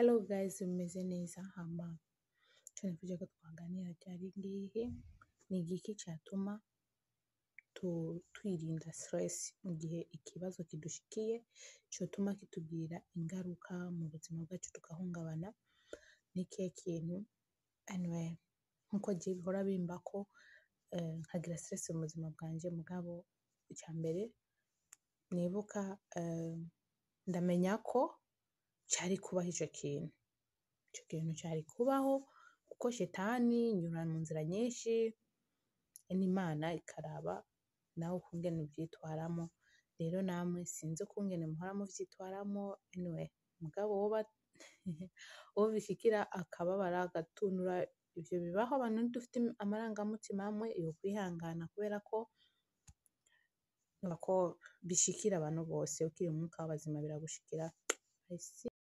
Hello guys, mumeze neza hama ico nifuje ko twaganira cari ngihe ni igiki catuma tu- twirinda stress mu gihe ikibazo kidushikiye cotuma kitugirira ingaruka mu buzima bwacu tugahungabana n'ikihe kintu anyway nkuko je bihora bimbako eh, nkagira stress mu buzima bwanje mugabo icambere nibuka eh, ndamenya ko cari kubaho ico kintu ico kintu cari kubaho kuko shetani inyura mu nzira nyinshi n'imana ikaraba nawe ukungene uvyitwaramo rero namwe sinzi ukungene muhora muvyitwaramo anyway mugabo woba uwo bishikira akababara agatunura ivyo bibaho abantu ntidufite amarangamutima amwe yokwihangana kubera ko ko bishikira abantu bose ukiri mu mwuka w'abazima biragushikira I see